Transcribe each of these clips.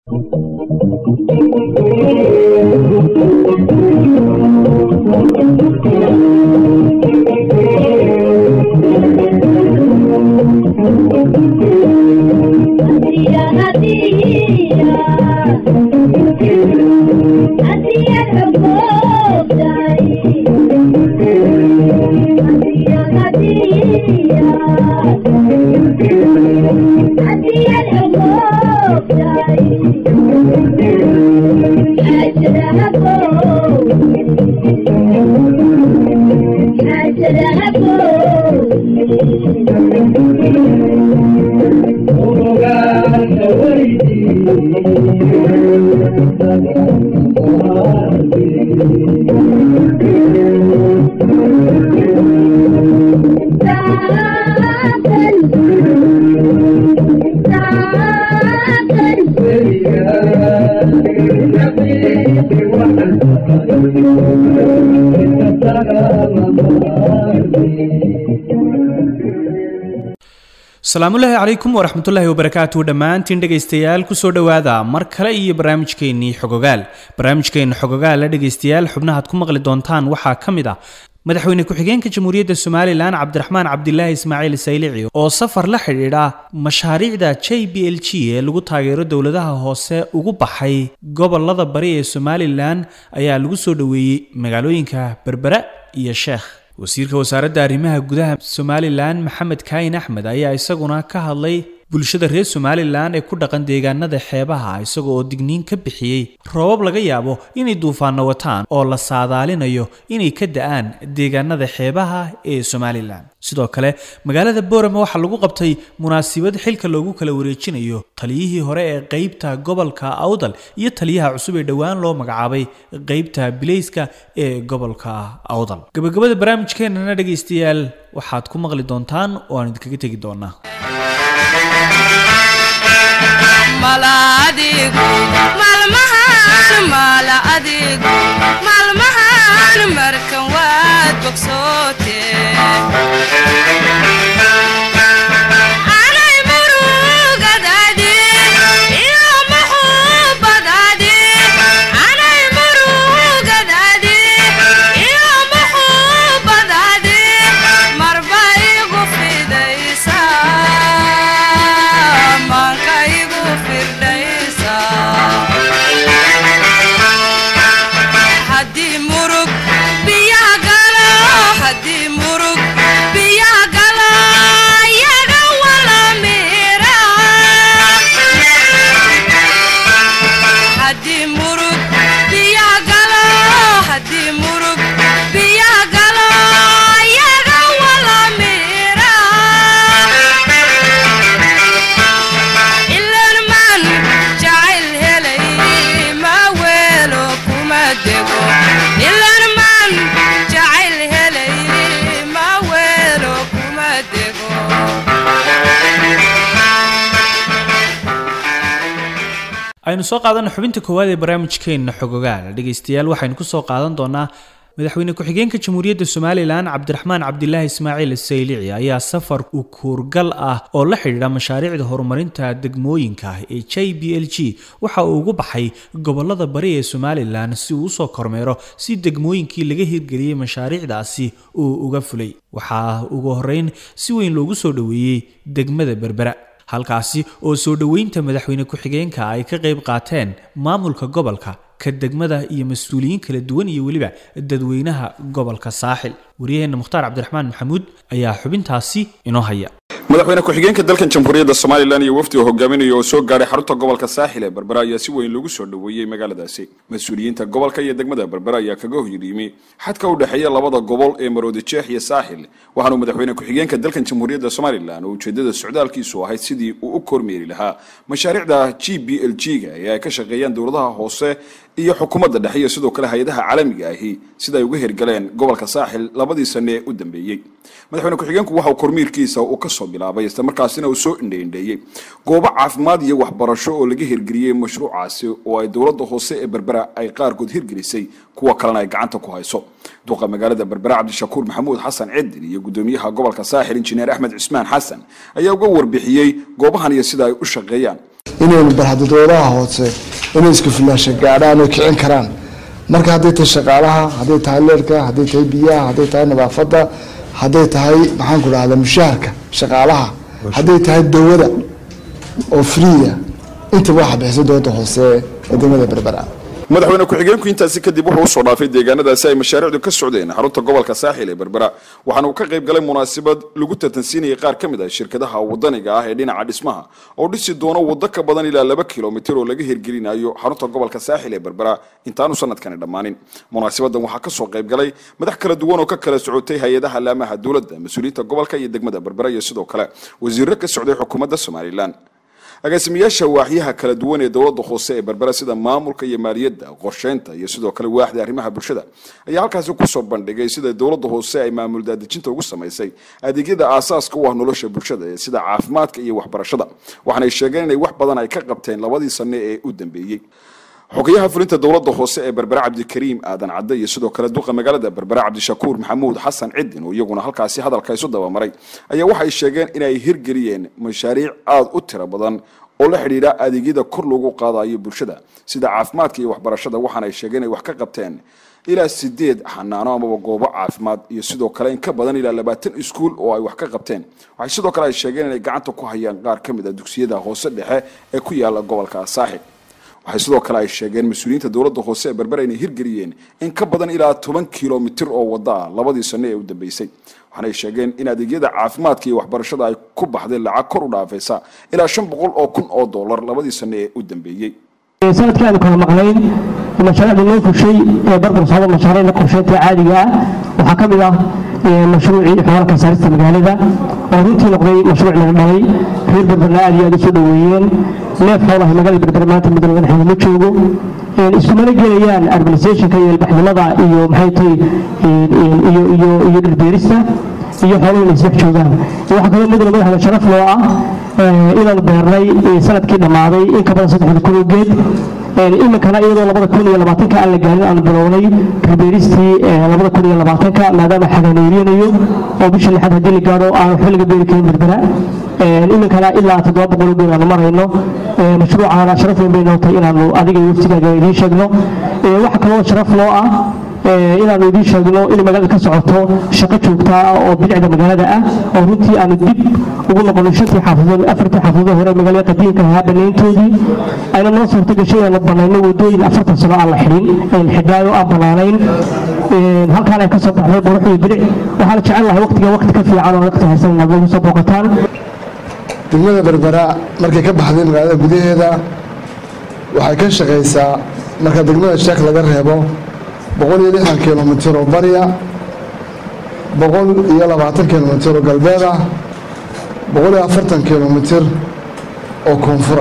asalaamullaahi calaykum waraxmatullaahi wabarakaatu dhammaantiin dhegaystayaal kusoo dhowaada mar kale iyo barnaamijkeennii xogogaal barnaamijkeenna xogogaal la dhegaystayaal xubnahaad ku maqli doontaan waxaa ka mid ah madaxweyne ku-xigeenka jamhuuriyadda somalilan cabdiraxmaan cabdilaahi ismaaciil saylici oo safar la xidhiidha mashaariicda j b l g ee lagu taageero dowladaha hoose ugu baxay gobolada bari ee somalilan ayaa lagu soo dhoweeyey magaalooyinka berbera iyo sheekh wasiirka wasaaradda arrimaha gudaha somalilan maxamed kaayin axmed ayaa isaguna ka hadlay bulshada reer somalilan ee ku dhaqan deegaanada xeebaha isaga oo digniin ka bixiyey roobab laga yaabo inay duufaano wataan oo la saadaalinayo inay ka da-aan deegaanada xeebaha ee somalilan sidoo kale magaalada boorama waxaa lagu qabtay munaasibad xilka loogu kala wareejinayo taliyihii hore ee qeybta gobolka awdal iyo taliyaha cusub ee dhowaan loo magacaabay qeybta bilayska ee gobolka awdal gabagabada barnaamijkeenana dhegaystayaal waxaad ku maqli doontaan oo aan idinkaga tegi doonaa maalmahan markan waad bogsoote anay murugadaadi iyo muxubadaadi anay murugadaadi iyo muxubadaadi marba igu fidaysa manka igu firdhaysa haddii murug biyaha galo haddii murug biyaha galo yaga wala mira haddii murug biyaha galo haddii murug biyaha galo yaga wala mira ilan man jacayl helay ma weelo kuma dego ilan man jacayl helay ma weelo kuma dego aynu soo qaadana xubinta koowaad ee barnaamijkeenna xogogaal dhegaystayaal waxaynu kusoo qaadan doonaa madaxweyne ku-xigeenka jamhuuriyadda somalilan cabdiraxmaan cabdilaahi ismaaciil saylici ayaa safar u kuurgal ah oo la xidhiidha mashaariicda horumarinta degmooyinka ee j b l g waxa uu ugu baxay gobolada bari ee somalilan si uu usoo kormeero si degmooyinkii laga hirgeliyey mashaariicdaasi uu uga fulay waxaa ugu horeyn si weyn loogu soo dhoweeyey degmada berbera halkaasi oo soo dhoweynta madaxweyne ku-xigeenka ay ka qayb qaateen maamulka gobolka ka degmada iyo mas-uuliyiin kala duwan iyo weliba dadweynaha gobolka saaxil wariyaheenna mukhtaar cabdiraxmaan maxamuud ayaa xubintaasi inoo haya madaxweyne ku-xigeenka dalkan jamhuuriyadda somalilan iyo wafdi uu hogaaminayo oo soo gaadhay xarunta gobolka saaxil ee berbera ayaa si weyn loogu soo dhoweeyey magaaladaasi mas-uuliyiinta gobolka iyo degmada berbera ayaa kaga horyimi xadka u dhexeeya labada gobol ee maroodi jeex iyo saaxil waxaanuu madaxweyne ku-xigeenka dalkan jamhuuriyadda somalilan oo ujeedada socdaalkiisu ahayd sidii uu u kormeeri lahaa mashaariicda g b l g ga ee ay ka shaqeeyaan dowladaha hoose iyo xukuumadda dhexe iyo sidoo kale hay-adaha caalamiga ahi sida ay uga hirgaleen gobolka saaxil labadii sane ee u dambeeyey madaxweyne ku-xigeenku waxa uu kormiirkiisa uu kasoo bilaabay islamarkaasina uu soo indheindheeyey goobo caafimaad iyo waxbarasho oo laga hirgeliyey mashruucaasi oo ay dowladda hoose ee berbera ay qaarkood hirgelisay kuwa kalena ay gacanta ku hayso duqa magaalada berbera cabdishakuur maxamuud xasan cidin iyo gudoomiyaha gobolka saaxil injineer axmed cismaan xasan ayaa uga warbixiyey goobahan iyo sida ay u shaqeeyaan inaynu barhadadoodaha hoose inay isku filaasha gaadhaan oo kicin karaan marka hadday tahay shaqaalaha hadday tahay leerka hadday tahay biyaha hadday tahay nadaafadda hadday tahay maxaan ku dhahda mushaharka shaqaalaha hadday tahay dawada oo freeya intaba waxa bixisay dowladda hoose ee degmada berbera madaxweyne ku-xigeenku intaasi kadib wuxuu usoo dhaafay deegaanadaasi ay mashaariicdu ka socdeen xarunta gobolka saaxil ee berbera waxaana uu ka qayb galay munaasabad lagu tartansiinayay qaar ka mid ah shirkadaha wadaniga ah ee dhinaca dhismaha oo dhisi doono waddo ka badan ilaa laba kilomitir oo laga hirgelinayo xarunta gobolka saaxil ee berbera intaanu sanadkani dhammaanin munaasabadan waxaa kasoo qayb galay madax kala duwan oo ka kala socotay hay-adaha laamaha dowladda mas-uuliyiinta gobolka iyo degmada berbera iyo sidoo kale wasiiro ka socday xukuumadda somalilan agaasimayaasha waaxyaha kala duwan ee dowladda hoose ee berbera sida maamulka iyo maaliyadda qorsheynta iyo sidoo kale waaxda arrimaha bulshada ayaa halkaasi kusoo bandhigay sida dowladda hoose ay maamul daadejinta ugu samaysay adeegyada aasaaska u ah nolosha bulshada ee sida caafimaadka iyo waxbarashada waxaanay sheegeen inay wax badan ay ka qabteen labadii sane ee u dambeeyey xogayaha fulinta dowladda hoose ee berbera cabdikariim aadan cadde iyo sidoo kale duqa magaalada berbera cabdishakuur maxamuud xasan cidin oo iyaguna halkaasi hadalka isu dabamaray ayaa waxay sheegeen inay hirgeliyeen mashaariic aada u tiro badan oo la xidhiidha adeegyada kor loogu qaadayo bulshada sida caafimaadka iyo waxbarashada waxaana ay sheegeen inay wax ka qabteen ilaa sideed xanaano amaba goobo caafimaad iyo sidoo kale in ka badan ilaa labaatan iskuul oo ay wax ka qabteen waxay sidoo kale ay sheegeen inay gacanta ku hayaan qaar ka mid a dugsiyada hoose dhexe ee ku yaala gobolka saaxib waxay sidoo kale ay sheegeen mas-uuliyiinta dowladda hoose ee berbera inay hirgeliyeen in ka badan ilaa toban kilomitir oo wadda ah labadii sano ee u dambeysay waxaanay sheegeen in adeegyada caafimaadka iyo waxbarashada ay ku baxdeen lacag kor u dhaafaysa ilaa shan boqol oo kun oo dollar labadii sano ee u dambeeyey sanadkii aanu kala maqnayn mashaariicda loo fushay ee barbar socda mashaariicda qorsheynta caadiga ah waxaa ka mid ah mashruucii xoolalka saarista magaalada oo runtii noqday mashruuc laga dhalay reer berberna aad iyo aad usoo dhoweeyeen neef xoolaha magaalada berber maanta muddo madaxeeda ma joogo iskumana gelayaan urbanisationka iyo ilbaxnimada iyo maxay tahay iyo iyo iyo dhirbeerista iyo xooluhu inay isdhex joogaan waxaa kaloo mudane madaxda sharaf loo ah inaanu beernay sanadkii dhammaaday in ka badan saddexda kun oo geed iminkana iyadoo labada kun iyo labaatanka aan la gaarin aanu bilownay dhirbeeristii labada kun iyo labaatanka maadaama xaganeerinayo oo bisha lixaad haddii la gaadho aan waxba laga beeri karin berbera iminkana ilaa toddoba boqol oo geed aanu marayno mashruucaana sharaf weyn bay noo tahay inaanu adiga iyo waftigaaga idiin sheegno waxaa kaloo sharaf loo ah inaanu idiin sheegno in magaalada ka socoto shaqo joogta ah oo bilicda magaalada ah oo runtii aanu dib ugu noqono shantii xaafadood afartii xaafadood hore magaalada qadiimka ahaa banayntoodii ayna noo suurta gashay inaanu banayno wadooyin afartan sano aan la xidhin xidhaayo aan banaanayn halkaan ay ka soo baxday qurux iyo bilic waxaana jecel lahay waqtiga waqti ka fiican oo waqti haysan inaad nagu soo booqataan degmada berbera markay ka baxday magaalada gudaheeda waxay ka shaqaysaa marka degmada sheekh laga reebo boqol iyo lixdan kilomitir oo barya boqol iyo labaatan kilomitir oo galbeed ah boqol iyo afartan kilomitir oo koonfura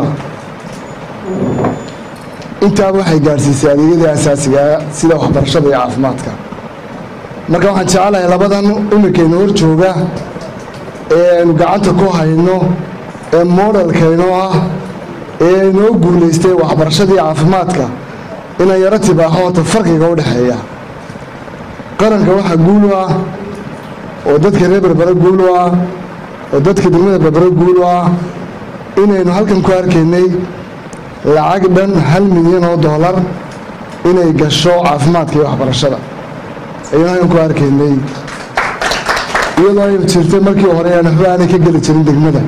intaaba waxay gaadhsiisay adeegyadii asaasigaa sida waxbarashada iyo caafimaadka marka waxaan jecelahay labadan imikayna hor jooga ee aynu gacanta ku hayno ee modelkaynoo ah ee inoo guulaystay waxbarashadii caafimaadka inaan yaro tibaaxo hota farqiga u dhexeeya qaranka waxaa guul u ah oo dadka reer berbere guul u ah oo dadka degmada berbere guul u ah inaynu halkan ku arkaynay lacag dhan hal milyan oo doolar inay gasho caafimaadka iyo waxbarashada ayaynu halkan ku arkaynay iyadoo ay jirtay markii hore aan waxba aanay ka geli jirin degmada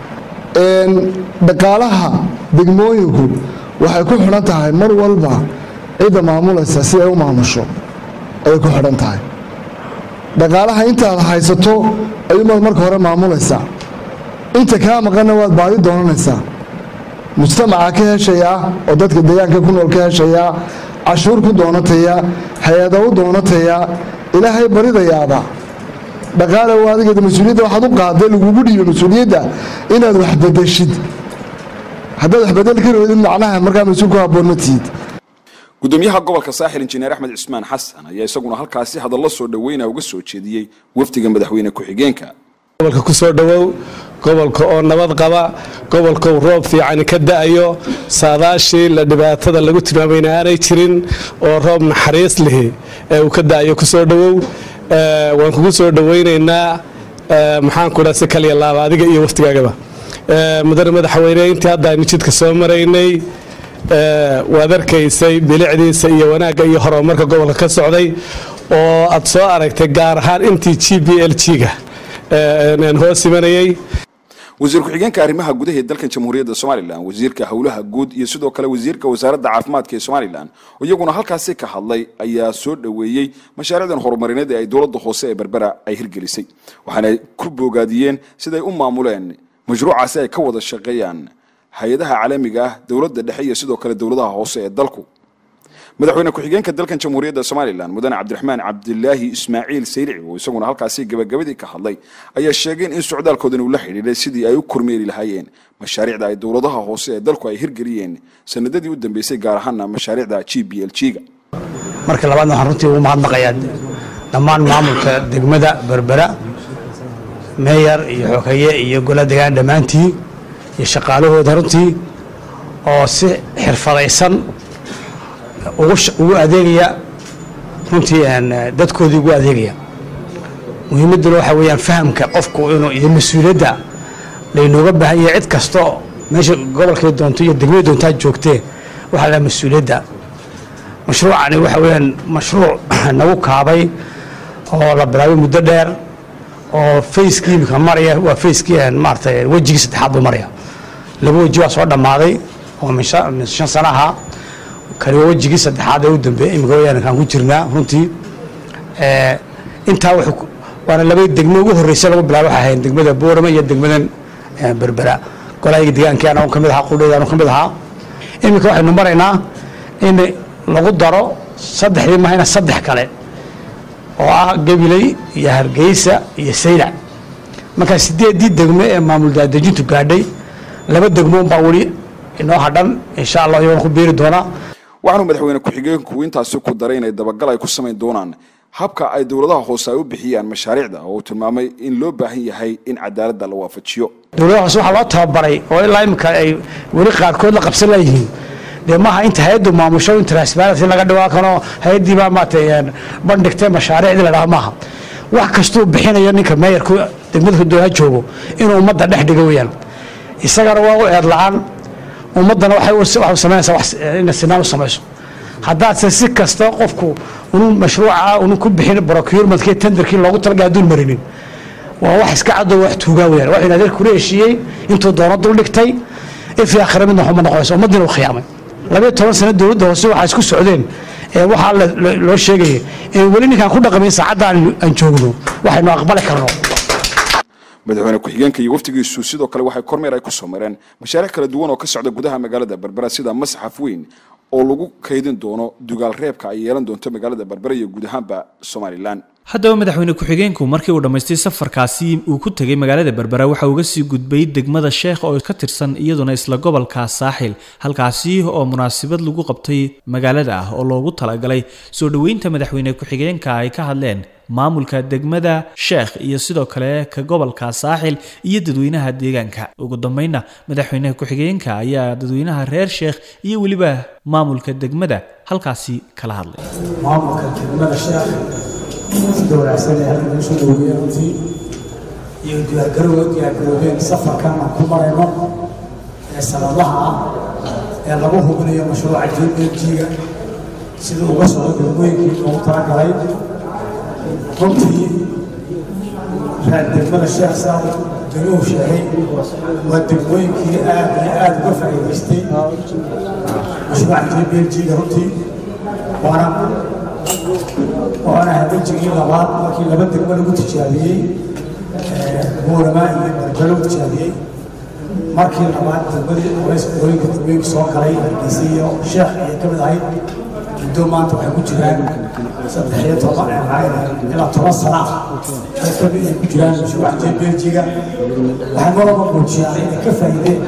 dhaqaalaha degmooyinku waxay ku xidhan tahay mar walba cidda maamulaysa si ay u maamusho ayay ku xidhan tahay dhaqaalaha intaad haysato ayuumaad marka hore maamulaysaa inta kaa maqanna waad baadi doonanaysaa mujtamaca ka heshayaa oo dadka deegaanka ku nool ka heshayaa cashuur ku doonataya hay-ada u doonataya ilaahay baridayaaba dhaqaale waa adigeeda mas-uuliyadda waxaad u qaaday lagugu dhiibo mas-uuliyadda inaad wax bedeshid haddaad wax bedel ka roodid macnaha markaa mas-uul ku habboon ma tihid gudoomiyaha gobolka saaxil injineer axmed cismaan xasan ayaa isaguna halkaasi hadallo soo dhoweyna uga soo jeediyey wafdiga madaxweyne ku-xigeenka gobolka ku soo dhowow gobolka oo nabad qaba gobolka uu roob fiican ka da'ayo saadaashii la dhibaatada lagu tilmaamayna aanay jirin oo roob naxariis lihi ee uu ka da'ayo ku soo dhowow waan kugu soo dhoweynaynaa maxaan ku dhaa si kaliya laaba adiga iyo waftigaagaba mudane madaxweyne intii hadda aynu jidka soo maraynay waad arkaysay bilicdiisa iyo wanaagga iyo horumarka gobolka ka socday oo aad soo aragtay gaar ahaan intii g b l g-ga hoos imanayay wasiir ku-xigeenka arrimaha gudaha ee dalkan jamhuuriyadda somalilan wasiirka howlaha guud iyo sidoo kale wasiirka wasaaradda caafimaadka ee somalilan oo iyaguna halkaasi ka hadlay ayaa soo dhoweeyey mashaariicdan horumarineed ee ay dowladda hoose ee berbera ay hirgelisay waxaana ku boogaadiyeen siday u maamuleen mashruucaasi ay ka wada shaqeeyaan hay-adaha caalamiga ah dowladda dhexe iyo sidoo kale dowladaha hoose ee dalku madaxweyne ku-xigeenka dalkan jamhuuriyadda somalilan mudane cabdiraxmaan cabdilaahi ismaaciil sayrici oo isaguna halkaasi gabagabadii ka hadlay ayaa sheegeen in socdaalkoodan uu la xidhiidhay sidii ay u kormeeri lahaayeen mashaariicda ay dowladaha hoose ee dalku ay hirgeliyeen sanadadii u dambeysay gaar ahaana mashaariicda g b l g-ga marka labaadna waxaan runtii ugu mahadnaqayaa dhammaan maamulka degmada berbera meeyar iyo xogeeye iyo gola degaan dhammaantii iyo shaqaalahooda runtii oo si xirfadaysan ugu adeegaya runtii dadkoodii ugu adeegaya muhiimadduna waxaa weeyaan fahamka qofku inuu iyo mas-uuliyadda laynooga baahan yahay cid kastoo meesha gobolkay doonto iyo degmada doontaa joogtee waxaa lahaa mas-uuliyadda mashruucani waxa weeyaan mashruuc nagu kaabay oo la bilaabay muddo dheer oo fayskii imika maraya waa fayskii maaratay wejigii saddexaad buu maraya laba weji waa soo dhammaaday oo min shan sana ahaa kani waa wejigii saddexaad ee u dambeeyey imika wayaan kaan ku jirnaa runtii intaa waana laba degmo ugu horreysa lagu bilaabo waxay ahayn degmada boorama iyo degmadan berbera golahayga deegaankii anagu ka mid ahaa qudheeda anagu ka mid ahaa iminka waxaynu maraynaa in lagu daro saddexdii mahayna saddex kale oo ah gabiley iyo hargeysa iyo saylac markaa sideeddii degmo ee maamul daadejintu gaadhay laba degmo unbaa weli inoo hadhan insha allah iyagoona ku biiri doonaa waxaanu madaxweyne ku-xigeenku intaasi ku daray inay dabagal ay ku samayn doonaan habka ay dowladaha hoose ay u bixiyaan mashaariicda oo uu tilmaamay in loo baahan yahay in cadaaladda la waafajiyo dowladaha hoose waxaa loo tababaray oo ilaa imika ay weli qaarkood la qabsan layihiin dee maaha inta hay-addu maamusho in transparency laga dhawaa kano hay-addii baa maaragtay bandhigtay mashaariicdii la dhaha maaha wax kastuu bixinayo ninka meeyarku degmada dowlaha joogo inuu ummadda dhex dhigo weeyaan isagana waa u eed la-aan ummaddana waxay samaynaysaa inay sinaan u samayso haddaadse si kasta qofku unu mashruuca unu ku bixin procurementkii tenderkii loogu talaga hadduun marinin waa wax iska cadoo wax tuugaa weyaan waxaynu adeer kula heshiiyey intuu doono dul dhigtay ifi akhira midna waxuma noqonayso ummaddiina u khiyaamay labayo toban sano dowladda hoose waxaa isku socdeen ee waxaa loo sheegaya in weli ninkaan ku dhaqamayn saacadda aan joogno waxaynu aqbali karno madaxweyne ku-xigeenka iyo waftigiisu sidoo kale waxay kormeer ay ku soo mareen mashaariic kala duwan oo ka socda gudaha magaalada berbera sida masxaf weyn oo lagu kaydin doono dugaal reebka ay yeelan doonto magaalada berbera iyo guud ahaanba somalilan haddaba madaxweyne ku-xigeenku markii uu dhammaystay safarkaasi uu ku tegay magaalada berbera waxa uga sii gudbay degmada sheekh oo ka tirsan iyaduna isla gobolka saaxil halkaasi oo munaasabad lagu qabtay magaalada ah oo loogu talagalay soo dhoweynta madaxweyne ku-xigeenka ay ka hadleen maamulka degmada sheekh iyo sidoo kale ka gobolka saaxil iyo dadweynaha deegaanka ugu dambeynna madaxweyne ku-xigeenka ayaa dadweynaha reer sheekh iyo weliba maamulka degmada halkaasi kala hadlay maamulka degmada sheekh sida wanaagsan ee halkan usoo dhaweeyey runtii iyo diyaargarowga diyaargaroobeen safarkan aan ku marayno ee sanadaha ah ee lagu hubinayo mashruuca jbg-ga sida uga socdo degmooyinkii loogu talagalay runtii reer degmada sheekh saa degmuhu sheegay waa degmooyinkii aad iyo aad uga faa'iidaystay mashruuca jbg-ga runtii waana waana habeenjigii labaad markii laba degmo lagu tijaabiyey buurama iyo berbera lagu tijaabiyey markii labaad degmadii qolooyinka degmooyinka soo galay hargeysa iyo sheekh ayay ka mid ahayd muddo maanta waxay ku jiraan saddex iyo toban ilaa toban sana ah ay ka mid ay ku jiraan mashruuca jbeljiga waxay maraba muujiyaan inay ka faa'iideen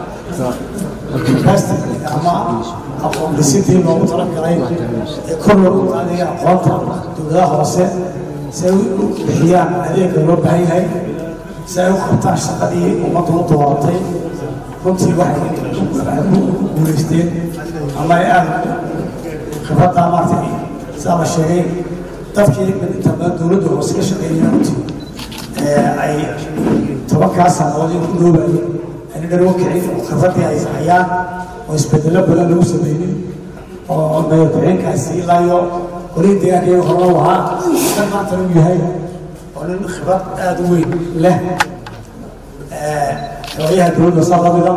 ama aqoon dhisidii loogu talagalay ee kor loogu qaadaya aqoonta dowladaha hoose si ay u bixiyaan adeega loo baahan yahay si ay u qabtaan shaqadii ummaddu u dooratay runtii waxay ku guulaysteen ama ay aada khibraddaa maartay sidaa la sheegay dadkii inta badan dowladda hoose ka shaqeeyay runtii ay tobankaa sannadood in ku dhoobayay inay lagu kicin oo khibradii ay hayaan oo isbedello badan lagu sameynin oo mayor-ku-xigeenkaasi ilaa iyo golihii deegaanka iyaga hore u ahaa kan maanta uu yahay oo nin khibrad aada u weyn leh xooyaha dowladda saa lamida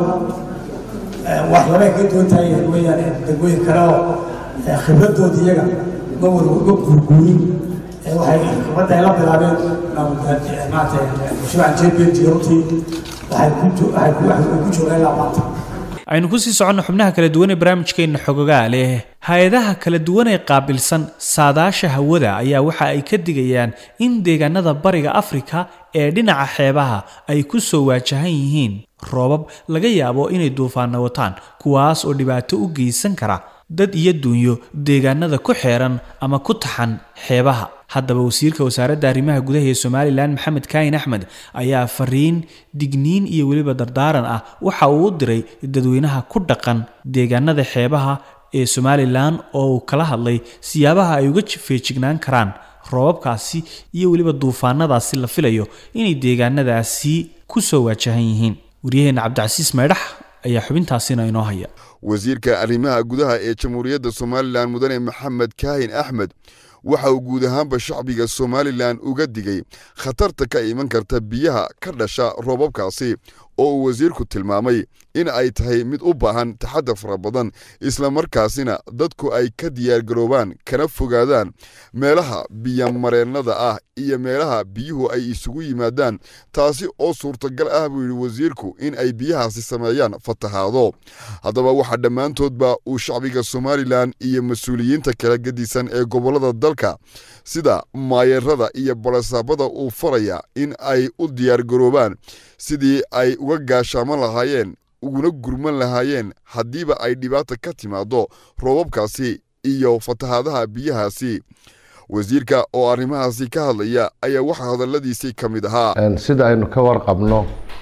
waxyaabay kaga duwan tahay weeyaan in degmooyin kale oo khibradooda iyaga ma war ma guurguurin waxay khibradda ay la bilaabeen maanta mashruucan jbnt runtii waxay ku waxay ku waxay ku joogaan ilaa maanta aynu kusii soconno xubnaha kala duwan ee barnaamijkeenna xogogaa leh hay-adaha kala duwan ee qaabilsan saadaasha hawada ayaa waxa ay ka digayaan in deegaanada bariga afrika ee dhinaca xeebaha ay ku soo waajahan yihiin roobab laga yaabo inay duufaana wataan kuwaas oo dhibaato u geysan kara dad iyo duunyo deegaanada ku xeeran ama ku taxan xeebaha haddaba wasiirka wasaaradda arrimaha gudaha ee somalilan maxamed kaahin axmed ayaa fariin digniin iyo weliba dardaaran ah waxa uu u diray dadweynaha ku dhaqan deegaanada xeebaha ee somalilan oo uu kala hadlay siyaabaha ay uga feejignaan karaan roobabkaasi iyo weliba duufaanadaasi la filayo inay deegaanadaasi ku soo waajahan yihiin waryaheena cabdicasiis maydhax ayaa xubintaasina inoo haya wasiirka arrimaha gudaha ee jamhuuriyadda somalilan mudane maxamed kaahin axmed waxa uu guud ahaanba shacbiga somalilan uga digay khatarta ka iman karta biyaha ka dhasha roobabkaasi oo uu wasiirku tilmaamay in ay tahay mid u baahan taxadar fara badan islamarkaasina dadku ay ka diyaargaroobaan kana fogaadaan meelaha biyomareennada ah iyo meelaha biyuhu ay isugu yimaadaan taasi oo suurtagal ah buu yidhi wasiirku in ay biyahaasi sameeyaan fatahaado haddaba waxaa dhammaantoodba uu shacbiga somalilan iyo mas-uuliyiinta kala gedisan ee gobollada dalka sida maayarada iyo barasaabada uu faraya in ay u diyaargaroobaan sidii ay uga gaashaaman lahaayeen uguna gurman lahaayeen haddiiba ay dhibaata ka timaado roobabkaasi iyo fatahaadaha biyahaasi wasiirka oo arrimahaasi ka hadlaya ayaa waxaa hadalladiisii ka mid ahaa sida aynu ka warqabno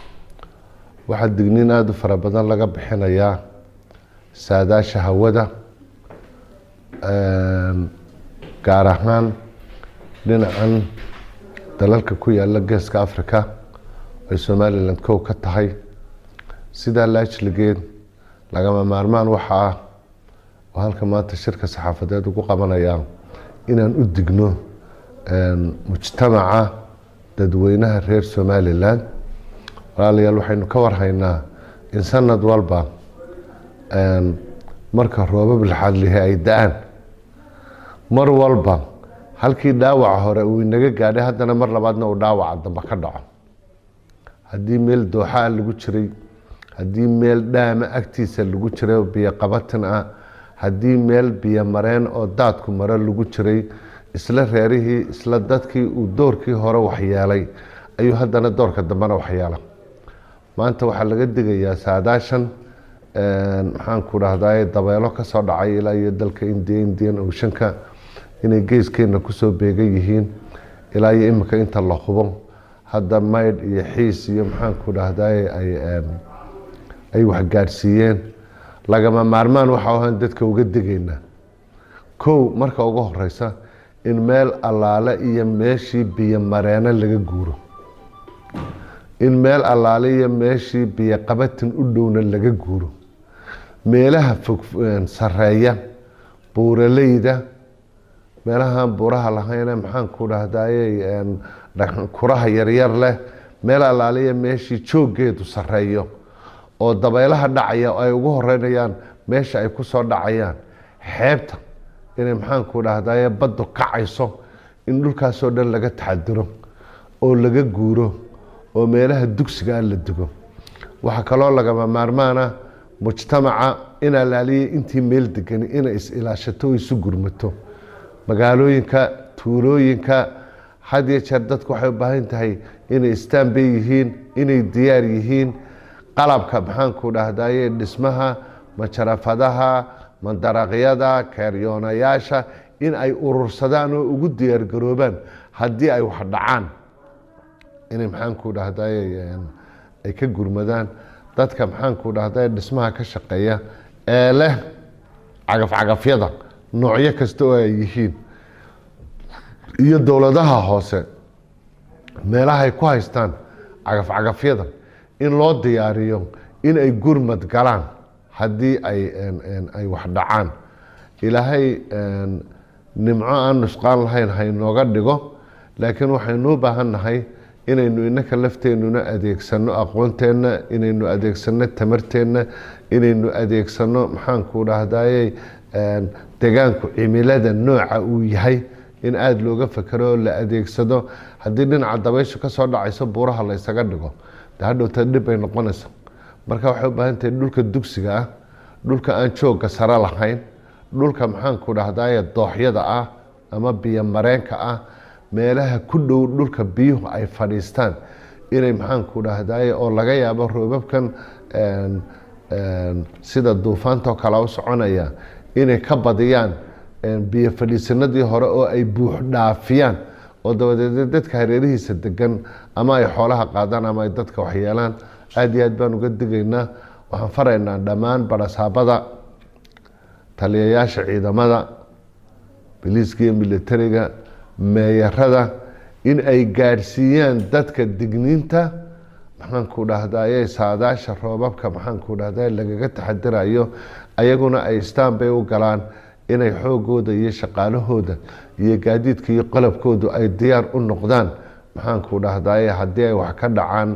waxaa digniin aada u fara badan laga bixinayaa saadaasha hawada gaar ahaan dhinacan dalalka ku yaala geeska africa ay somalilan kow ka tahay sidaa laajligeed lagama maarmaan waxa ah oo halka maanta shirka saxaafadeed ugu qabanayaa inaan u digno mujtamaca dadweynaha reer somalilan walaalayaal waxaynu ka warhaynaa in sanad walba marka roobab laxadlihi ay da-aan mar walba halkii dhaawaca hore uu inaga gaadhay haddana mar labaadna uu dhaawaca dambe ka dhaco haddii meel dooxaa lagu jiray haddii meel dhaama agtiisa lagu jiray oo biyo qabatin ah haddii meel biyo mareen oo daadku maro lagu jiray isla reerihii isla dadkii uu doorkii hore waxyeelay ayuu haddana doorka dambena waxyeela maanta waxaa laga digayaa saadaashan maxaanku dhahdaa dabeelo kasoo dhacay ilaa iyo dalka indiya indian oceanka inay geeskeena kusoo beegan yihiin ilaa iyo imika inta la hubo hadda maydh iyo xiis iyo maxaanku dhahdaa ay waxgaadhsiiyeen lagama maarmaan waxa ahaan dadka uga digaynaa kow marka ugu horeysa in meel allaale iyo meeshii biyo mareeno laga guuro in meel allaale iyo meeshii biyo qabatin u dhowna laga guuro meelaha fog sareeya buuraleyda meelahaan buuraha lahayne maxaanku dhahdaye kuraha yaryar leh meel allaaliya meeshii jooggeedu sareeyo oo dabaylaha dhacaya ay ugu horeynayaan meesha ay kusoo dhacayaan xeebta inay maxaanku dhahdaye baddu kacayso in dhulkaasoo dhan laga taxadiro oo laga guuro oo meelaha dugsiga la dugo waxaa kaloo lagama maarmaana mujtamaca in alaaliya intii meel degani inay is-ilaashato o isu gurmato magaalooyinka tuulooyinka had iyo jeer dadku waxay u baahan tahay inay istaanbay yihiin inay diyaar yihiin qalabka maxaanku dhahdaye dhismaha majarafadaha mandaraqyada keeryoonayaasha in ay urursadaan oo ugu diyaargaroobaan haddii ay wax dhacaan inay maxaanku dhahdaye ay ka gurmadaan dadka maxaanku dhahdaye dhismaha ka shaqeeya ee leh cagafcagafyada noocyo kasta oo ay yihiin iyo dowladaha hoose meelaha ay ku haystaan cagafcagafyada in loo diyaariyo in ay gurmad galaan haddii ay ay wax dhacaan ilaahay nimco aan nusqaan lahayn haynooga dhigo laakiin waxaynu u baahan nahay inaynu inaka lafteenuna adeegsano aqoonteenna inaynu adeegsano tamarteenna inaynu adeegsano maxaanku dhahdaye degaanku cimilada nooca uu yahay in aada looga fekero oo la adeegsado haddii dhinaca dabayshu kasoo dhacayso buuraha la ysaga dhigo de hadhowta dhib bay noqonaysa marka waxay u baahan tahay dhulka dugsiga ah dhulka aan joogga sare lahayn dhulka maxaanku dhahdaye dooxyada ah ama biyo mareenka ah meelaha ku dhow dhulka biyuhu ay fadhiistaan inay maxaanku dhahdaye oo laga yaabo roobabkan sida duufaantoo kale u soconaya inay ka badiyaan biyo fadhiisanadii hore oo ay buux dhaafiyaan oo dabadeed dadka hareerihiisa degan ama ay xoolaha qaadaan ama ay dadka waxyeelaan aada iyo aad baan uga digaynaa waxaan faraynaa dhammaan barasaabada taliyayaasha ciidamada biliiska iyo militariga meeyarada in ay gaadhsiiyaan dadka digniinta maxaanku dhahdaye saadaasha roobabka maxaanku dhahdaye lagaga taxadirayo ayaguna ay istaan bay u galaan inay xoogooda iyo shaqaalahooda iyo gaadiidka iyo qalabkoodu ay diyaar u noqdaan maxaanku dhahdaye haddii ay wax ka dhacaan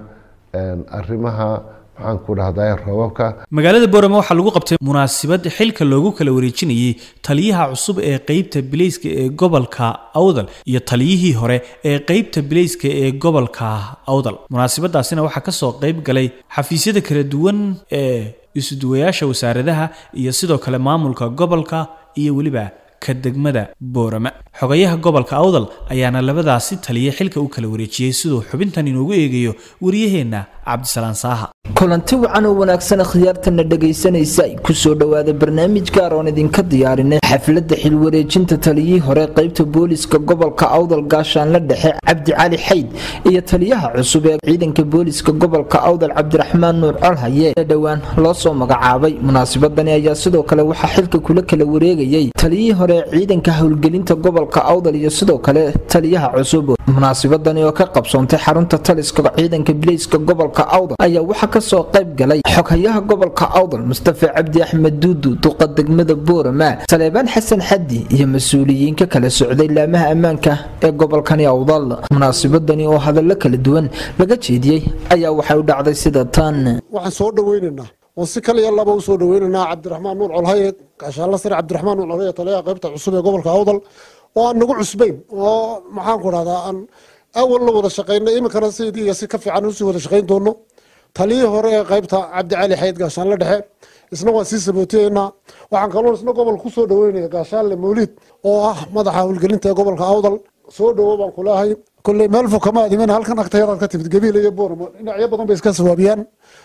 arrimaha maxaanku dhahdaye roobabka magaalada boorama waxaa lagu qabtay munaasabad xilka loogu kala wareejinayay taliyaha cusub ee qeybta bileyska ee gobolka awdal iyo taliyihii hore ee qeybta bileyska ee gobolka awdal munaasabadaasina waxaa kasoo qeyb galay xafiisyada kala duwan ee isuduwayaasha wasaaradaha iyo sidoo kale maamulka gobolka iyo weliba ka degmada boorama xogayaha gobolka awdal ayaana labadaasi taliya xilka u kala wareejiyey siduu xubintan inoogu eegayo wariyaheenna cabdisalaan saaha kulanti wacan oo wanaagsan khiyaartana dhegaysanaysa kusoo dhowaada barnaamij gaar oon idinka diyaarinay xafladda xilwareejinta taliyihii hore qaybta booliska gobolka awdal gaashaanle dhexe cabdi cali xayd iyo taliyaha cusub ee ciidanka booliska gobolka awdal cabdiraxmaan nuur colhaye ee dhowaan loo soo magacaabay munaasabadani ayaa sidoo kale waxaa xilka kula kala wareegayay taliyihii hore ee ciidanka howlgelinta gobolka awdal iyo sidoo kale taliyaha cusub munaasabadani oo ka qabsoontay xarunta taliska ciidanka bileyska gobolka awdal ayaa waxaa kasoo qayb galay xoghayaha gobolka awdal mustafa cabdi axmed duudu duqa degmada boorama saleebaan xasan xaddi iyo mas-uuliyiin ka kala socday laamaha ammaanka ee gobolkani awdal munaasabadani oo hadallo kala duwan laga jeediyey ayaa waxay u dhacday sida tan waxaan soo dhaweynaynaa oo si kal iyo laba u soo dhaweynaynaa cabdiraxmaan nuur colhaye gaashaanla sare cabdiraxmaan nuur colhaye taliyaha qaybta cusub ee gobolka awdal oo aan nagu cusbayn oo maxaanku dhahdaa aan awal la wada shaqaynay iminkana sidii iyo si ka fiican usii wada shaqayn doono taliyii hore ee qaybta cabdicali xayd gaashaanle dhexe isna waan sii sabootiyeynaa waxaan kaloo isna gobolka kusoo dhaweynaya gaashaanle mawliid oo ah madaxa howlgelinta ee gobolka awdal soo dhawo baan kulahay kolley meel fog kama adimin halkan agtayadaad ka timid gabiil iyo booramo dhinacyo badan bay iska sawaabiyaan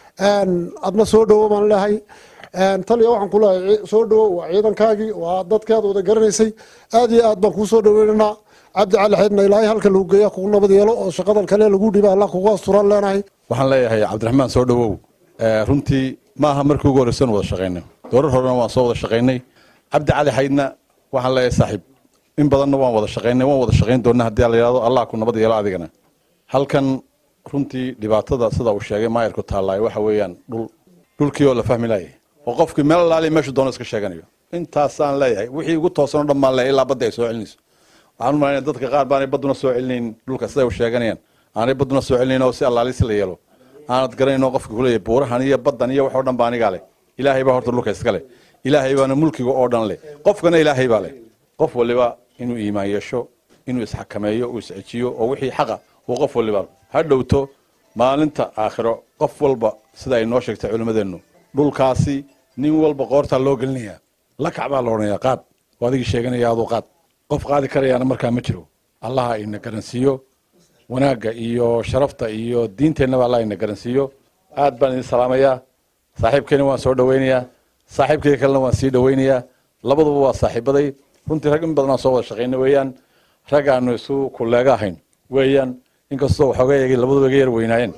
adna soo dhawo baan leehay taliya waxaan kulahay soo dhawo waa ciidankaagii waa dadkaad wada garanaysay aad iyo aad baan kuu soo dhaweynaynaa cabdi cali xaydna ilaahay halka lagu geeya kugu nabad yeelo oo shaqadan kale lagu dhiba allah kugu asturaan leenahay waxaan leeyahay cabdiraxmaan soo dhawow runtii ma aha markii ugu horreysan wada shaqaynay doorar horena waan soo wada shaqaynay cabdi cali xaydna waxaan leeyahay saaxiib in badanna waan wada shaqaynay waan wada shaqayn doonaa haddii la yidhahdo allah ku nabad yeelo adigana halkan runtii dhibaatada sida uu sheegay maayarku taallaayo waxa weeyaan dhul dhulkii oo la fahmi laayay oo qofkii meel laaliya meeshu doono iska sheeganayo intaasaan leeyahay wixii ugu toosanoo dhan baan leeyahay ilaa badda ay soo celinayso waxaan u malaynaya dadka qaar baanay badduna soo celinayn dhulka siday u sheeganayaan aanay badduna soo celinayn oo si allaalisi la yeelo aanad garanayn oo qofka kuleeyahay buurahan iyo baddan iyo wax oo dhan baa anigaa leh ilaahay baa horta dhulka iska leh ilaahay baana mulkiga oo dhan leh qofkana ilaahay baa leh qof waliba inuu iimaan yeesho inuu isxakameeyo uu iscejiyo oo wixii xaqa uu qof waliba ha dhowto maalinta aakhiro qof walba sida ay noo sheegtay culimmadeennu dhulkaasi nin walba qoortaa loo gelinayaa lakac baa la odhanayaa qaad oo adigii sheeganaya aduu qaad qof qaadi karayaana markaa ma jiro allaha ina garansiiyo wanaagga iyo sharafta iyo diinteennaba allah ina garansiiyo aad baan idin salaamayaa saaxiibkeena waan soo dhawaynayaa saaxiibkeyga kalena waan sii dhawaynayaa labaduba waa saaxiibaday runtii rag in badanaa soo wada shaqayna weeyaan rag aanu isu kuleega ahayn weeyaan inkastoo waxooga eegay labaduba iga yar weynaayeen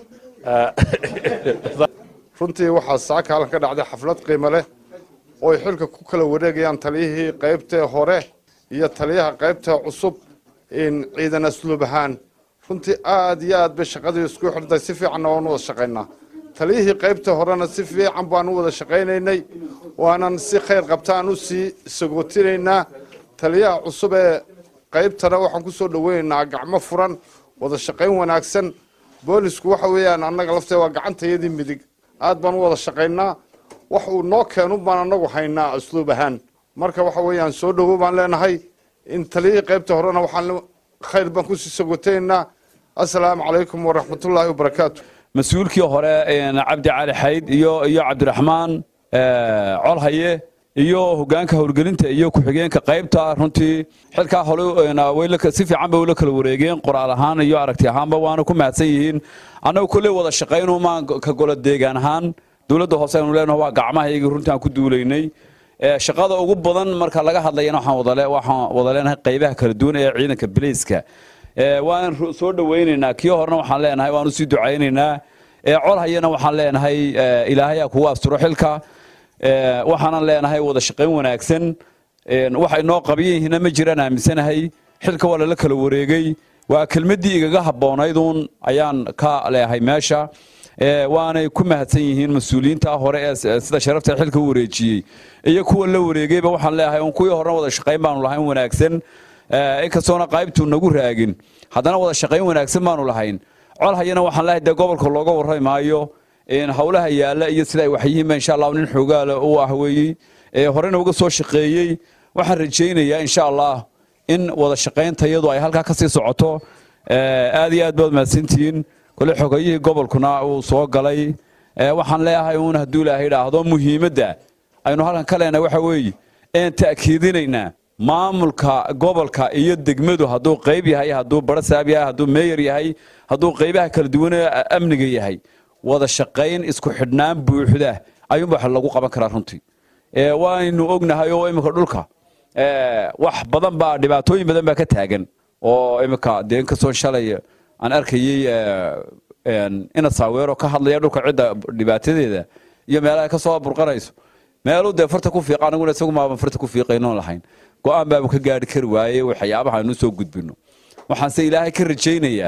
runtii waxaa saaka halkan ka dhacday xaflad qiimo leh oo ay xilka ku kala wareegayaan taliyihii qaybtee hore iyo taliyaha qaybta cusub in ciidan asluub ahaan runtii aad iyo aad bay shaqadii isku xidhantay si fiicanna waan wada shaqaynaa taliyihii qaybta horena si fiican baan u wada shaqaynaynay waanan si khayr qabtaan u sii sagootinaynaa taliyaha cusub ee qaybtana waxaan ku soo dhoweynaynaa gacmo furan wada shaqayn wanaagsan boolisku waxa weeyaan annaga laftee waa gacantayadii midig aad baan u wada shaqaynaa wax uu noo keenun baan annagu haynaa asluub ahaan marka waxa weeyaan soo dhowow baan leenahay in taliyihii qaybta horena waxaan khayr baan kusii sagootaynaa assalaamu calaykum waraxmatullaahi wabarakaatu mas-uulkii hore cabdi cali xayd iyo iyo cabdiraxmaan colhaye iyo hogaanka howlgelinta iyo ku-xigeenka qaybta runtii xilkaa hole si fiican bay ula kala wareegeen qoraal ahaan iyo aragti ahaanba waana ku mahadsan yihiin annagu kolley wada shaqaynumaan ka gola deegaan ahaan dowladda hoose aynu leenaho waa gacmahaygii runtii aan ku duulaynay shaqada ugu badan marka laga hadlayana waxaan wada leenahay qaybaha kala duwan ee ciidanka bileyska waan soo dhowaynaynaa kii horena waxaan leenahay waan usii ducaynaynaa colhayana waxaan leenahay ilaahayaa kugu asturo xilka waxaanan leenahay wada shaqayn wanaagsan waxay noo qabiyan yihiinna ma jiraan aaminsanahay xilka waa lala kala wareegay waa kelmaddii igaga habboonaydun ayaan ka leehay meesha waanay ku mahadsan yihiin mas-uuliyiinta hore ee sida sharafta xilka u wareejiyey iyo kuwa la wareegayba waxaan leeyahay un kuwii horena wada shaqayn baanu lahayn wanaagsan inkastoona qaybtu nagu raagin haddana wada shaqayn wanaagsan baanu lahayn col hayana waxaan leeyahay dee gobolka looga warrami maayo howlaha yaalla iyo sida ay waxyihiinba insha allah nin xoogaale u ah weeyey horena uga soo shaqeeyey waxaan rajaynayaa insha allah in wada shaqayntayadu ay halkaa kasii socoto aad iyo aad baad mahadsantihiin kole xogayihii gobolkuna uu soo galay waxaan leeyahay uun hadduu ilaahay idhaahdo muhiimadda aynu halkan ka leenahay waxa weeye een ta'kiidinaynaa maamulka gobolka iyo degmadu hadduu qayb yahay hadduu barasaab yahay hadduu meeyar yahay hadduu qaybaha kala duwan ee amniga yahay wada shaqayn isku xidhnaan buuxda ayuunba wax lagu qaban karaa runtii waynu ognahay oo imika dhulka wax badan baa dhibaatooyin badan baa ka taagan oo imika dee inkastoo shalay aan arkayey ina saaweero ka hadlaya dhulka cidda dhibaatadeeda iyo meelaha ka soo burqanayso meeluu dee farta ku fiiqa anaguna isagu maaban farta ku fiiqaynoon lahayn go-aan baabu ka gaari kari waaye waxyaabaha aynu soo gudbino waxaanse ilaahay ka rajaynayaa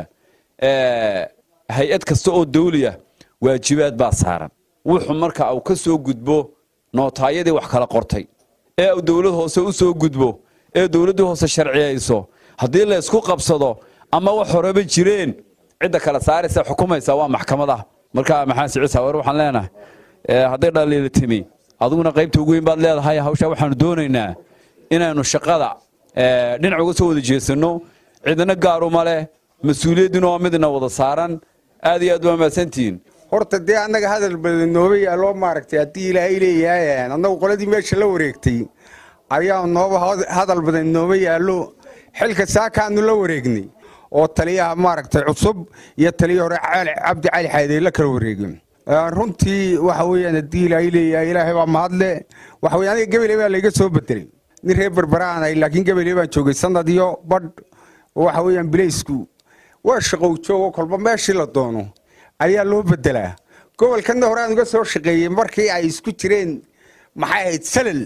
hay-ad kasta oo dawliya waajibaad baa saaran wuxuu marka uu ka soo gudbo nootaayadii wax kala qortay ee uu dowlad hoose u soo gudbo ee dowladdii hoose sharciyayso haddii la ysku qabsado ama wax horeba jireen cidda kala saaraysa xukumaysa waa maxkamada marka maxamed siciid saawer waxaan leenahay hadday dhaliila timi adiguna qaybta ugu weyn baad leedahay hawshaa waxaanu doonaynaa inaynu shaqada dhinac uga soo wada jeesanno cidna gaaruma leh mas-uuliyadduna waa midna wada saaran aad iyo aad waa mahadsantihiin horta dee annaga hadal badan nooba yaaloo maaragtay haddii ilaahay leeyahay annagu qoladii meesha la wareegtay ayaa nooba hadal badan nooba yaallo xilka saakaanu la wareegnay oo taliyaha maaragtay cusub iyo taliya hore cabdi cali xaydey la kala wareegin runtii waxa weeyaan haddii ilaahay leeyahay ilaahay baa mahadle waxa weye aniga gebele baa layga soo bedelay nin reer berberaan ahay laakiin gebele baan joogay sanad iyo badh waxa weeyaan bilaysku waa shaqow joogo kolba meeshii la doono ayaa loo bedelaa gobolkana hore aan uga soo shaqeeyey markii ay isku jireen maxay ahayd salal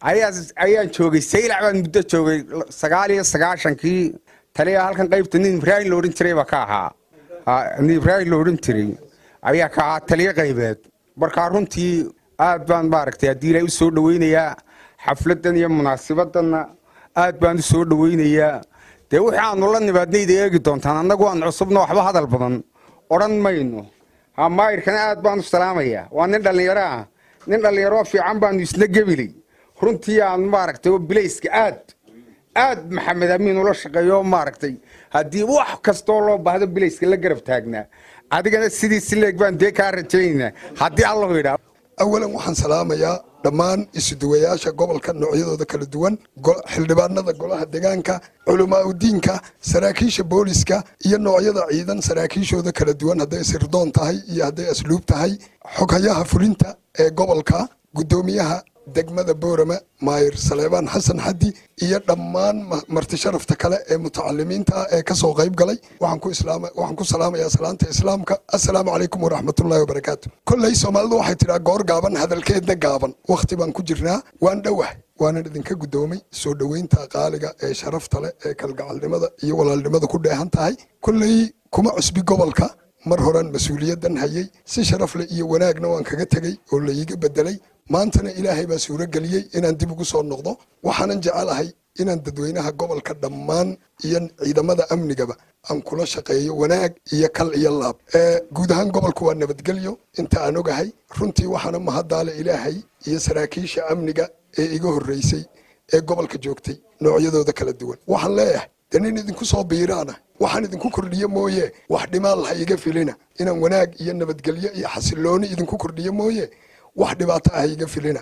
ayaan joogay saylac baan muddo joogay sagaal iyo sagaashankii taliya halkan qaybta nin ibraahim la odhan jiray baa ka ahaa nin ibraahim la odhan jiray ayaa ka ahaa taliyo qaybeed markaa runtii aad baan maaragtay haddii ilaahay u soo dhoweynayaa xafladdan iyo munaasibadanna aad baan u soo dhoweynayaa dee wixii aanu la nimaadnayda eegi doontaan annagu aan cusubna waxba hadal badan odhan mayno hamaayirkana aad baan u salaamayaa waa nin dhallinyaro ah nin dhallinyaro fiican baanu isna gebilay runtii aan maaragtay oo bilayska aad aad maxamed amiin ula shaqeeyo maaragtay haddii wax kastoo loo baahdo bilayska la garab taagnaa adigana sidii sileeg baan dee kaa rajaynaynaa haddii allahu yidhaa awalan waxaan salaamayaa dhammaan isuduwayaasha gobolka noocyadooda kala duwan xildhibaanada golaha deegaanka culamaauddiinka saraakiisha booliska iyo noocyada ciidan saraakiishooda kala duwan hadday sirdoon tahay iyo hadday asluub tahay xoghayaha fulinta ee gobolka guddoomiyaha degmada boorama maayir saleebaan xasan xaddi iyo dhammaan marti sharafta kale ee mutacalimiinta ah ee kasoo qayb galay waxaan ku salaamayaa salaanta islaamka assalaamu calaykum waraxmatullaahi wabarakaatu kolley soomaalidu waxay tidhaa goor gaaban hadalkeedna gaaban wakhti baan ku jirnaa waan dhowah waanan idinka guddoomay soo dhoweynta qaaliga ee sharafta leh ee kalgacalnimada iyo walaalnimada ku dheehan tahay kolley kuma cusbi gobolka mar horan mas-uuliyaddan hayay si sharaf leh iyo wanaagna waan kaga tegey oo la iiga bedelay maantana ilaahay baa suuro geliyey inaan dib ugu soo noqdo waxaanan jecelahay inaan dadweynaha gobolka dhammaan iyo ciidamada amnigaba aan kula shaqeeyo wanaag iyo kal iyo laab guud ahaan gobolku waa nabadgelyo inta aan ogahay runtii waxaana mahaddaale ilaahay iyo saraakiisha amniga ee iga horreysay ee gobolka joogtay noocyadooda kala duwan waxaan leeyahay de nin idinku soo biiraana waxaan idinku kordhiyo mooye wax dhimaan laha iga filina inaan wanaag iyo nabadgelyo iyo xasilooni idinku kordhiyo mooye wax dhibaato ah iga filina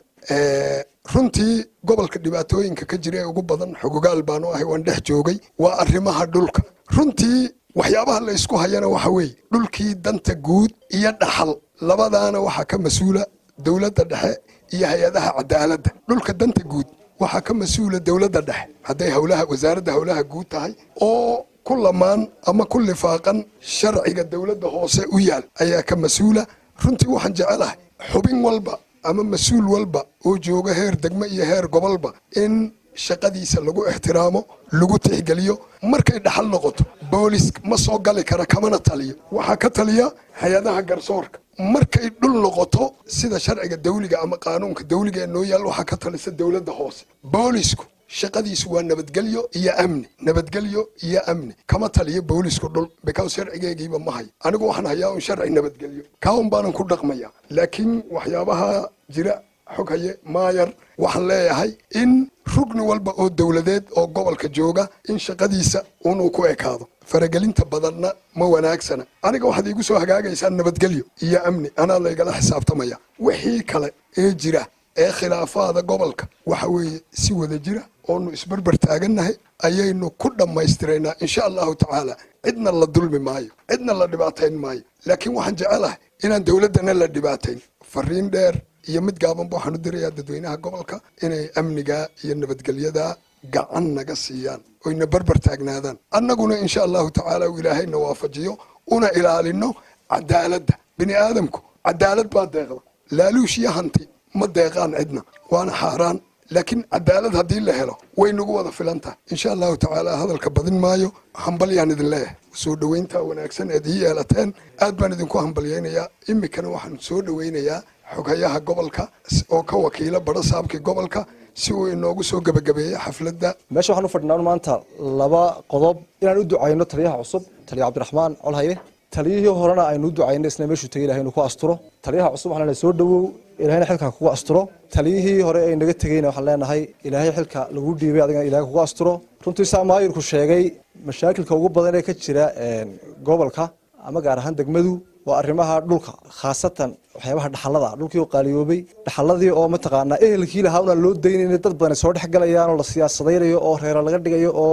runtii gobolka dhibaatooyinka ka jira ee ugu badan xogogaal baanu ahay waan dhex joogay waa arrimaha dhulka runtii waxyaabaha la ysku hayana waxa weeye dhulkii danta guud iyo dhaxal labadaana waxaa ka mas-uula dowladda dhexe iyo hay-adaha cadaaladda dhulka danta guud waxaa ka mas-uula dowladda dhexe hadday howlaha wasaaradda howlaha guud tahay oo ku lamaan ama ku lifaaqan sharciga dowladda hoose u yaal ayaa ka mas-uula runtii waxaan jecelahay xubin walba ama mas-uul walba oo jooga heer degmo iyo heer gobolba in shaqadiisa lagu ixtiraamo lagu tixgeliyo markay dhaxal noqoto boolis ma soo gali kara kamana taliyo waxaa ka taliya hay-adaha garsoorka markay dhul noqoto sida sharciga dawliga ama qaanuunka dawliga ee noo yaal waxaa ka talisa dowladda hoose boolisku shaqadiisu waa nabadgelyo iyo amni nabadgelyo iyo amni kama taliyo boolisku dhul bikaws sharcigeygiiba ma hayo anigu waxaan hayaa un sharci nabadgelyo kaun baanan ku dhaqmaya laakiin waxyaabaha jira xog haye maayar waxaan leeyahay in rugni walba oo dowladeed oo gobolka jooga in shaqadiisa unuu ku ekaado faragelinta badanna ma wanaagsana aniga waxaad iigu soo hagaagaysaa nabadgelyo iyo amni anaa laygala xisaabtamaya wixii kale ee jira ee khilaafaada gobolka waxa weeye si wada jira oonu isbarbar taagannahay ayaynu ku dhammaystiraynaa insha allahu tacaala cidna la dulmi maayo cidna la dhibaatayn maayo laakiin waxaan jecelahay inaan dowladdana la dhibaatayn fariin dheer iyo mid gaabanba waxaan u dirayaa dadweynaha gobolka inay amniga iyo nabadgelyada gacan naga siiyaan oyna barbar taagnaadaan annaguna insha allahu tacaala uu ilaahayna waafajiyo una ilaalino cadaaladda bini aadamku cadaalad baa deeqda laaluush iyo hanti ma deeqaan cidna waana xaaraan laakiin cadaalad haddii la helo way nagu wada filan tahay insha allahu tacaala hadalka badin maayo hambalyaan idin leeyahay soo dhoweynta wanaagsan eed ii yeelateen aad baan idinku hambalyaynayaa iminkana waxaan soo dhoweynayaa xoghayaha gobolka oo ka wakiila badho saabkii gobolka si uu inoogu soo gebagabeeyo xafladda meesha waxaan u fadhinaa maanta laba qodob inaan u ducayno taliyaha cusub taliya cabdiraxmaan colhaye taliyihii horena aynu u ducayno isna meeshuu tegay ilahay inuu ku asturo taliyaha cusub waxaan leenahay soo dhowow ilahayna xilka kugu asturo taliyihii hore ay naga tegeyna waxaan leenahay ilaahay xilka lagu dhiibay adigana ilahay kugu asturo runtii saa maayirku sheegay mashaakilka ugu badan ee ka jira gobolka ama gaar ahaan degmadu waa arrimaha dhulka khaasatan waxyaabaha dhaxallada dhulkii oo qaaliyoobay dhaxalladii oo mataqaanaa ehelkii lahaa unaan loo daynayna dad badan soo dhex galayaan oo la siyaasadaynayo oo reero laga dhigayo oo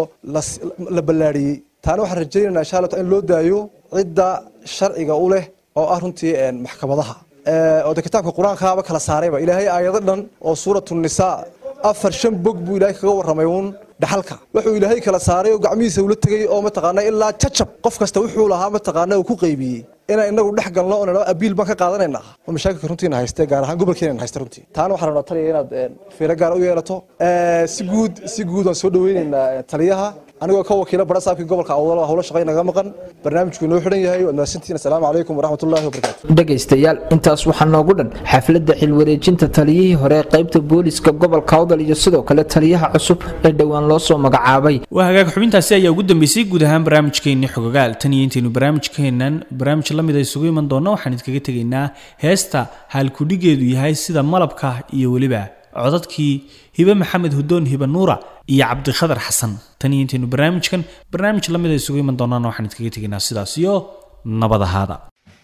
la ballaadhiyey taana waxaan rajaynaynaa insha allah in loo daayo cidda sharciga u leh oo ah runtii maxkamadaha oo de kitaabka qur-aankaaba kala saarayba ilaahay aayado dhan oo suuratu nisaa afar shan bog buu ilaahay kaga warramay uun dhaxalka wuxuu ilaahay kala saaray oo gacmihiisa ula tegay oo mataqaanaa ilaa jajab qof kasta wuxuu lahaa mataqaanaa uu ku qaybiyey inaan inagu dhex galno oo nidhahdo abiil baan ka qaadanaynaa oo mashaakilka runtiina hayste gaar ahaan gobolkeena hayste runtii taana waxaan rabnaa taliya inaad fiiro gaar u yeelato si guud si guud waan soo dhaweynaynaa taliyaha anigoo ka wakiila bara saabkii gobolka awdal howlo shaqay naga maqan barnaamijku inoo xidhan yahay waad mahadsantihiin assalaamu calaykum waraxmatullaahi wabarakaatu dhegaystayaal intaas waxaa noogu dhan xafladda xilwareejinta taliyihii hore ee qaybta booliska gobolka awdal iyo sidoo kale taliyaha cusub ee dhowaan loo soo magacaabay waa hagaag xubintaasi ayaa ugu dambeysay guud ahaan barnaamijkeennii xogogaal tan iyo intaynu barnaamijkeennan barnaamij la mid a isugu iman doonno waxaan idinkaga tegaynaa heesta haalkudhigeedu yahay sida malabka iyo weliba codadkii hibe maxamed hudoon hibe nuura iyo cabdikhadar xasan tan iyo intaynu barnaamijkan barnaamij la mid a isugu iman doonana waxaan idinkaga tegaynaa sidaas iyo nabad ahaada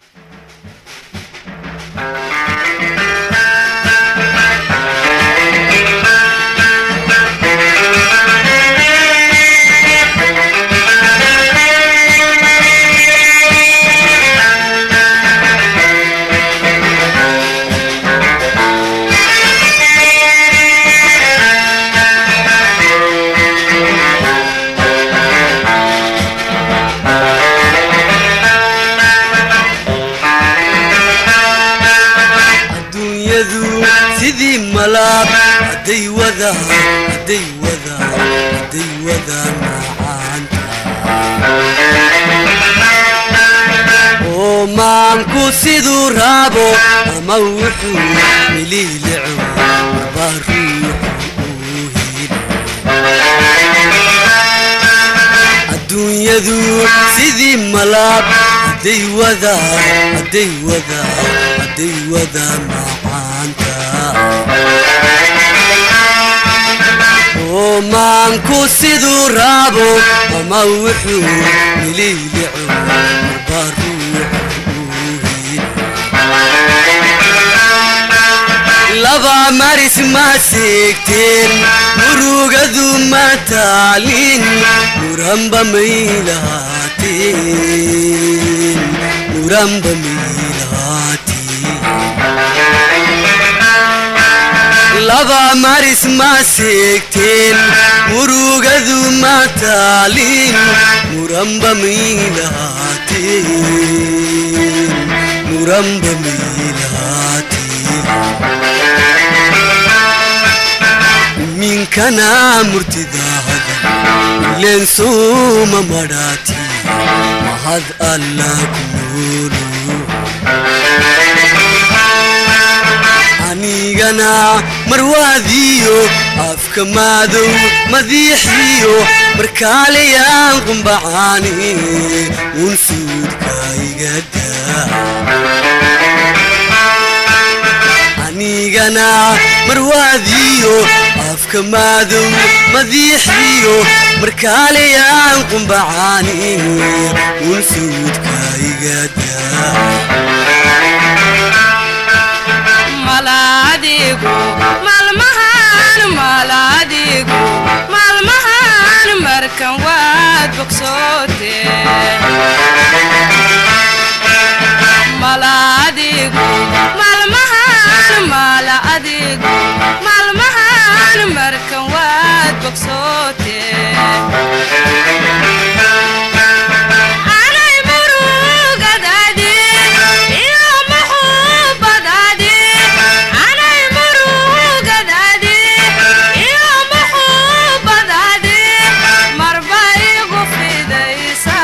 adduunyadu sidii malaab hadday wada hadday wada hadday wada macaanta oo oo maanku siduu raabo ama wuxuu miliilico marbaa ruuxu uu adduunyadu sidii malaab hadday wadaa hadday wadaa hadday wadaa macaanta oo maanku siduu raabo ama wuxuu miliilico marbaa laba maris ma seegteen murugadu ma taalin muranba may lahaateen muranba may lahaateen laba maris ma seegteen murugadu ma taalin muranba may lahaateen muranba may lahaateen minkana murtidaahada ileen suuma madhaati mahad alla ku noolu anigana marwaadiyo afka maadow madiixiyo markaalayaan qumbacaani uun suudka iga daa anigana marwaadiyo afka maadow madiixiyo markaalayaan qumbacaani uun suudka iga daa malaadigu maalmahan malaadigu maalmahan markan waad bogsoote malaadigu maalmahan malaadigu maalmahan markan waad bogsoote anay murugadaadi iyo muxuubadaadi anay murugadaadi iyo muxuubadaadi marba igu fidaysa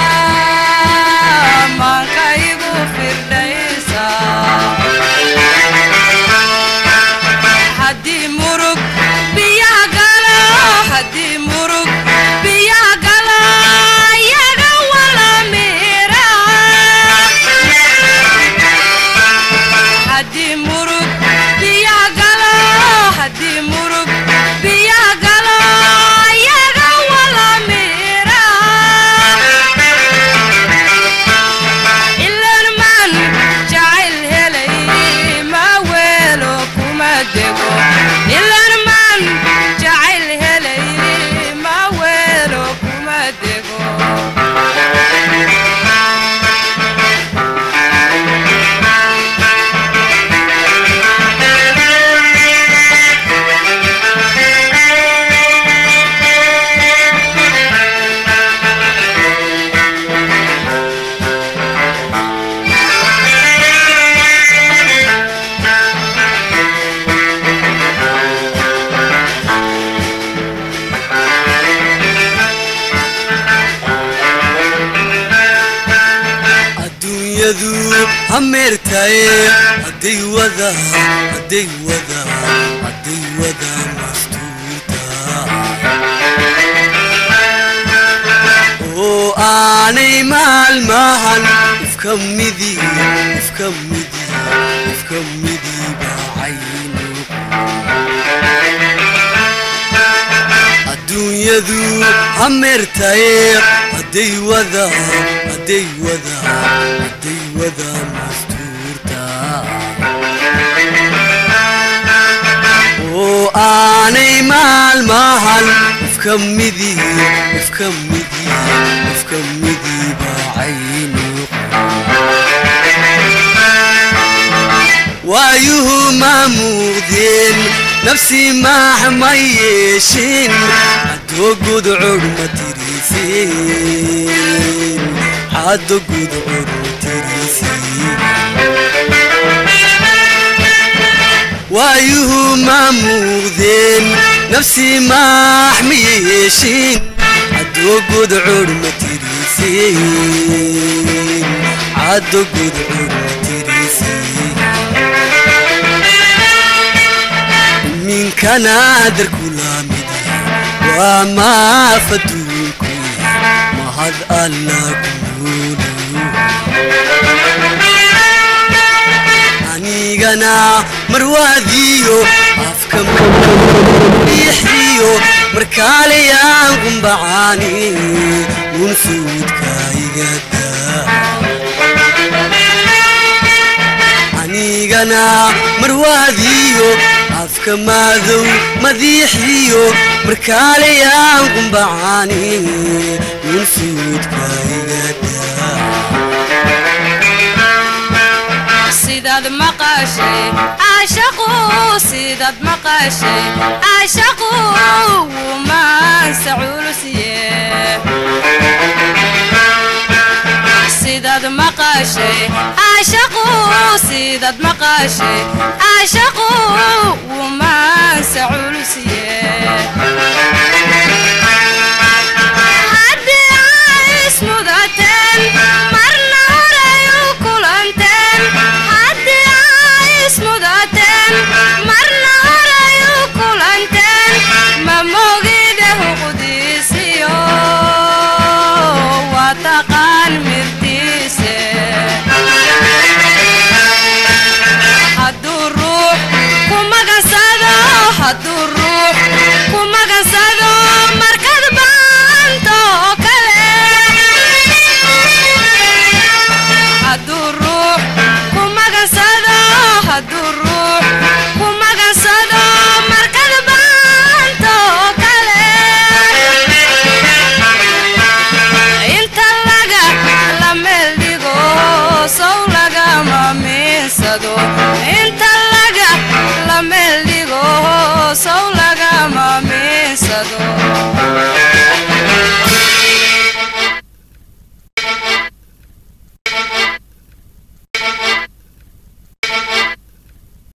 maanka igu firdhaysa haddii murug biyaha galo haddii murug biyaha galo iyaga wala miira haddii murug biyaha galo haddii murug biyaha galo iyaga wala miira ilan man jacayl helay ma weelo kuma dego ilan man jacayl helay ma weelo kuma dego adduunyadu hameertaye hadday wada hadday wada hadday wada mastuurta oo aanay maalmahan ifka midi ifka midi ifka midi bacaynu adduunyadu hameertaye hadday wada hadday wada hadday wada mastuurta oo aanay maalmahan ifka midi ifka midi ifka midi bacaynu waayuhu ma muuqdeen nafsi maax ma yeeshin hadoo gudcur ma tirisin haddo gudcur ma tirisin waayuhu ma muuqdeen nafsi maax ma yeeshin hadoo gudcur ma tirisin haddo gudcur tirisi minkana darkulamid waa maafaduunku mahad alla kunuulu anigana marwaadiyo afka ixiyo markaalayaan qumbacaani munfuudka igada anigana marwaadiyo afka maadow madiixiyo markaalayaan qumbacaani munfuudka igada sidaad maqashay caashaqu sidaad maqashay caashaqu wuu maansa culusye sidaad maqashay caashaqu sidaad maqashay caashaqu wuu maansa culusye